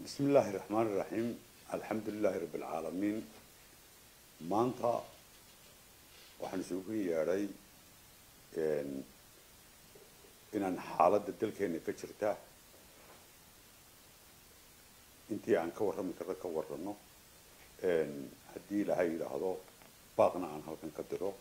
bismi illaahi raxmaan iraxiim alxamdu lilaahi rabbi alcaalamiin maanta waxaan isugu yeedhay inaan xaaladda dalkeena ka jirta intii aan ka warrami karno ka warrano haddii ilaahay yidhaahdo baaqna aan halkan ka diro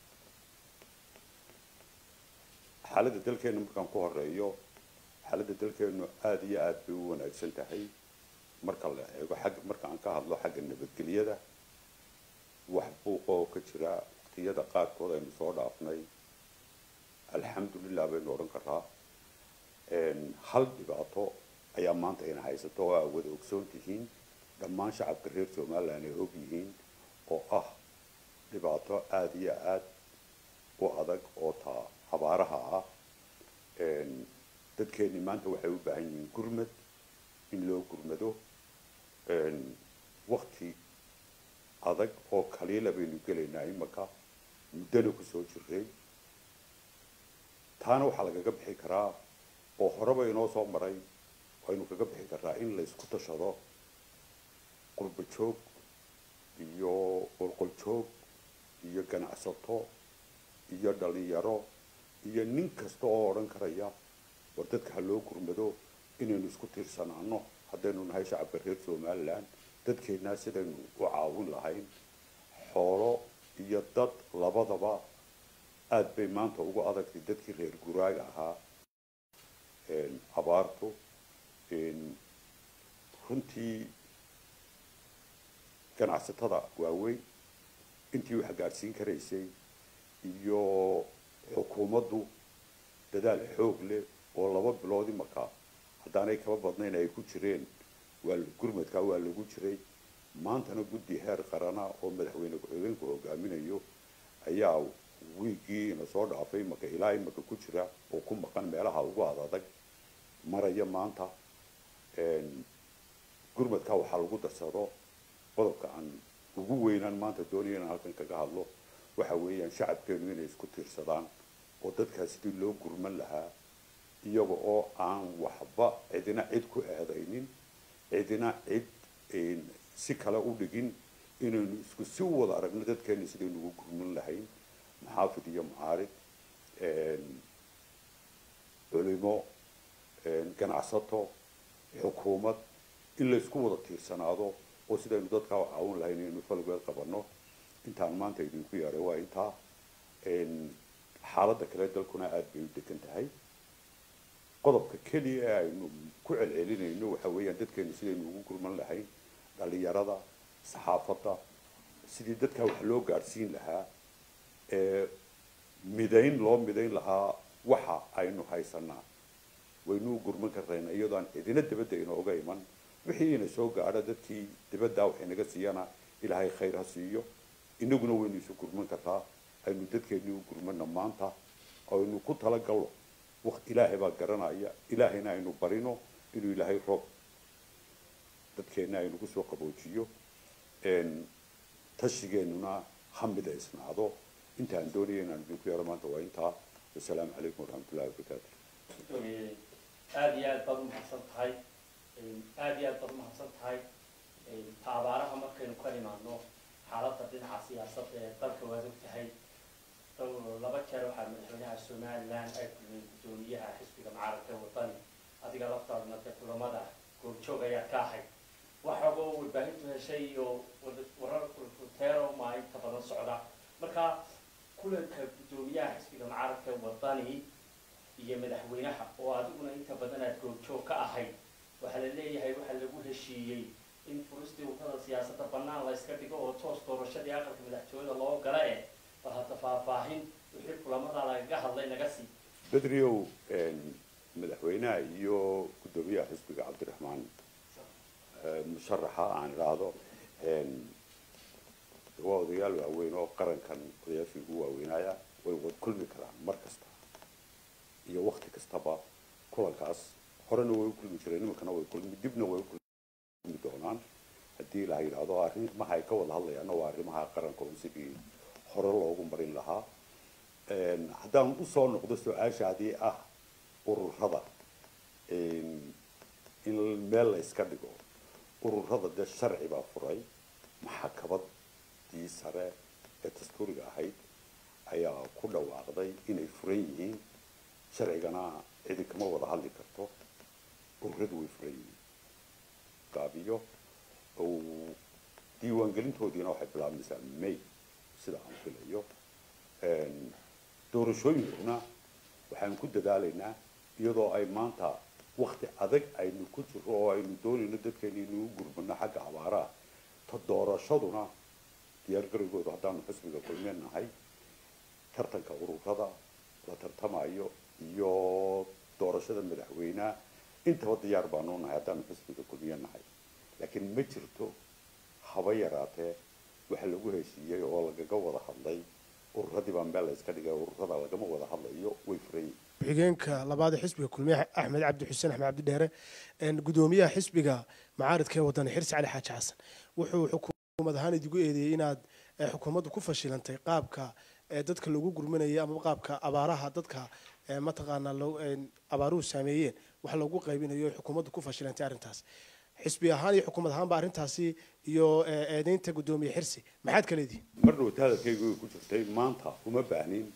xaaladda dalkeena markaan ku horeeyo xaaladda dalkeenu aada iyo aada bay u wanaagsan tahay marka la eego xagga marka aan ka hadlo xagga nabadgelyada wax buuqa oo ka jira waqtiyada qaarkood aynu soo dhaafnay alxamdulilah baynu odhan karaa hal dhibaato ayaa maanta ina haysato oo aa wada ogsoon tihiin dhammaan shacabka reer somaliland ay og yihiin oo ah dhibaato aada iyo aada u adag oo taa abaaraha ah dadkeeni maanta waxay u baahan yihiin gurmad in loo gurmado wakti adag oo kaliila baynu gelaynaa imaka muddana kusoo jiray taana waxaa lagaga bixi karaa oo horeba inoo soo maray aynu kaga bixi karaa in laysku tashado qurba joog iyo qolqol joog iyo ganacsato iyo dhalinyaro iyo nin kasta oo odhan karaya war dadka ha loo gurmado inaynu isku tiirsanaano haddaynu nahay shacabka reer somaliland dadkeennaa sidaynu u caawin lahayn xoolo iyo dad labadaba aada bay maanta ugu adagtay dadkii reer guraaga ahaa abaartu runtii ganacsatada waaweyn intii wax gaadhsiin karaysay iyo xukuumaddu dadaal xoog leh oo laba bilood imaka haddaanay kaba badnayn ay ku jireen waa gurmadkaa waa lagu jiray maantana guddi heer qarana oo madaxweyne ku-xigeenku hogaaminayo ayaa wiigii ina soo dhaafay imaka ilaa imaka ku jira oo ku maqan meelaha ugu adadag maraya maanta gurmadkaa waxaa lagu darsado qodobka aan ugu weynaan maanta doonaya inaan halkan kaga hadlo waxa weeyaan shacabkeenu inay isku tiirsadaan oo dadkaa sidii loo gurman lahaa iyaga oo aan waxba cidina cid ku eedaynin cidina cid si kale u dhigin inaynu isku si wada aragno dadkeena sidaynu ugu gurman lahayn maxaafid iyo mucaarid culimo ganacsato xukuumad in laysku wada tiirsanaado oo sidaynu dadkaa u caawin lahayn inaynu falgeed qabano intaan maanta idinku yeedhay waa intaa xaaladda kale dalkuna aada bay u degan tahay qodobka keliya ee aynu ku celcelinayno waxa weeyaan dadkeenu sidaynu ugu gurman lahayn dhalinyarada saxaafadda sidii dadkaa wax loo gaadhsiin lahaa ee midayn loo midayn lahaa waxa aynu haysanaa waynu u gurman karnayna iyadoo aan cidina dabadda inooga iman wixii ina soo gaadho dadkii dibaddaa wax inaga siiyana ilaahay khayr ha siiyo inaguna waynu isu gurman kartaa aynu dadkeennii u gurmana maanta aynu ku talagalno waqt ilaahay baa garanaya ilaahayna aynu barino inuu ilaahay roob dadkeenna aynu kusoo qaboojiyo tashigeennuna ha midaysnaado inta aan doonaya inaan idinku yeero maanta waa intaa wasalaamu calaykum waraxmatullahi wabarakaatu aada iyo aad baad umahadsan tahay aada iyo aad baad umahadsan tahay ta abaaraha markaynu ka imaadno xaaladda dhinaca siyaasadda ee dalka waad og tahay laba jeer waxaa madaxweynaha somaliland ay kulmeen guddoomiyaha xisbiga mucaaradka wadani adiga laftaadna dee kulamada goobjoog ayaad ka ahayd waxaaba warbaahintu heshay iyo warar kulkuteero maa inta badan socda marka kulanka guddoomiyaha xisbiga mucaaradka wadani iyo madaxweynaha oo adiguna inta badan aad goobjoog ka ahayd waxaa la leeyahay waxaa lagu heshiiyey in furistii wadada siyaasadda bannaan la yska dhigo oo toos doorashadii aqalka madaxtooyada loo gala eh bal hadda faahfaahin wixii kulamada lagaga hadlay naga sii bedriow madaxweynaha iyo guddoomiyaha xisbiga cabdiraxmaan musharaxa aan idhaahdo waa odayaal waaweyn oo qarankan odayaashii ugu waaweynaya way wad kulmi karaan mar kasta iyo wakti kastaba kulankaas horena way u kulmi jireen nimankana way kulmi dibna way u kulmi doonaan haddii la yidhaahdo arrimaha ay ka wada hadlayaanna waa arrimaha qaranka un sidii hore loogu marin lahaa haddaan usoo noqdo su-aashaadii ah ururada in meel la iska dhigo ururada dee sharci baa furay maxakabadii sare ee dastuuriga ahayd ayaa ku dhawaaqday inay furan yihiin sharcigana cidi kama wada hadli karto ururadu way furan yihiin gaabiyo diiwaangelintoodiina waxay bilaabmaysaa may sida aan filayo doorashooyinkuna waxaan ku dadaalaynaa iyadoo ay maanta wakti adag aynu ku jiro oo aynu doonayno dadkeena inuu gurmano xagga abaaraha ta doorashaduna diyaargarowgooda haddaanu xisbiga kulmeen nahay tartanka ururada la tartamayo iyo doorashada madaxweyneha intaba diyaar baanu nahay haddaanu xisbiga kulmiye nahay laakiin ma jirto haba yaraatee waxa lagu heshiiyey oo lagaga wada hadlay ururadii baa meel la iska dhigay ururada lagama wada hadlayo way furan yihiin ku-xigeenka labaad ee xisbiga kulmiye axmed cabdi xuseen axmed cabdi dheere gudoomiyaha xisbiga macaaridka ee wadani xirsi cali xaaji xasan wuxuu xukuumad ahaan idigu eedeeyey inaad xukuumaddu ku fashilantay qaabka dadka lagu gurmanayay ama qaabka abaaraha dadka mataqaanaa abaaruhu saameeyeen wax loogu qaybinayo xukuumaddu ku fashilantay arrintaas xisbi ahaan iyo xukuumad ahaanba arrintaasi iyo eedeynta gudoomiye xirsi maxaad ka leedihin mar dhowta hadalkaygu way ku jirtay maanta uma baahnin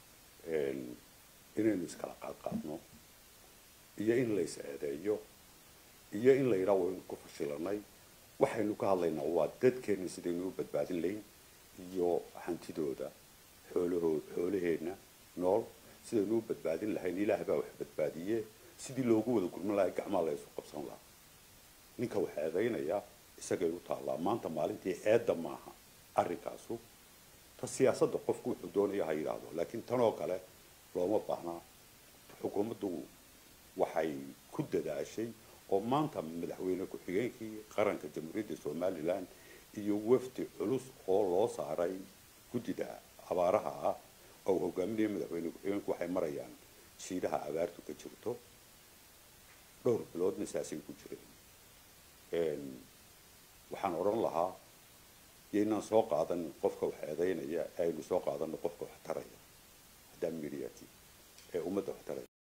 inaynu iskala qaadqaadno iyo in la is eedeeyo iyo in la yidhaha waynu ku fashilanay waxaynu ka hadlaynaa waa dadkeenna sidaynu u badbaadin layn iyo hantidooda xoolahoo xoolaheenna nool sidaynu u badbaadin lahayn ilaah baa wax badbaadiye sidii loogu wada gurman lahay gacmaa la isu qabsan lahaa ninka wax eedaynaya isagay u taallaa maanta maalintii eedda maaha arrinkaasu ta siyaasadda qofku wuxuu doonaya ha yidhaahdo laakiin tanoo kale looma baahnaa xukuumaddu waxay ku dadaashay oo maanta madaxweyne ku-xigeenkii qaranka jamhuuriyadda somalilan iyo wafdi culus oo loo saaray guddida abaaraha ah oo hogaaminaya madaxweyne ku-xigeenku waxay marayaan shiidaha abaartu ka jirto dhowr biloodna saasay ku jireen waxaan odhan lahaa yaynaan soo qaadan qofka wax eedaynaya aynu soo qaadano qofka wax taraya haddaan midiyati ee ummadda wax taraya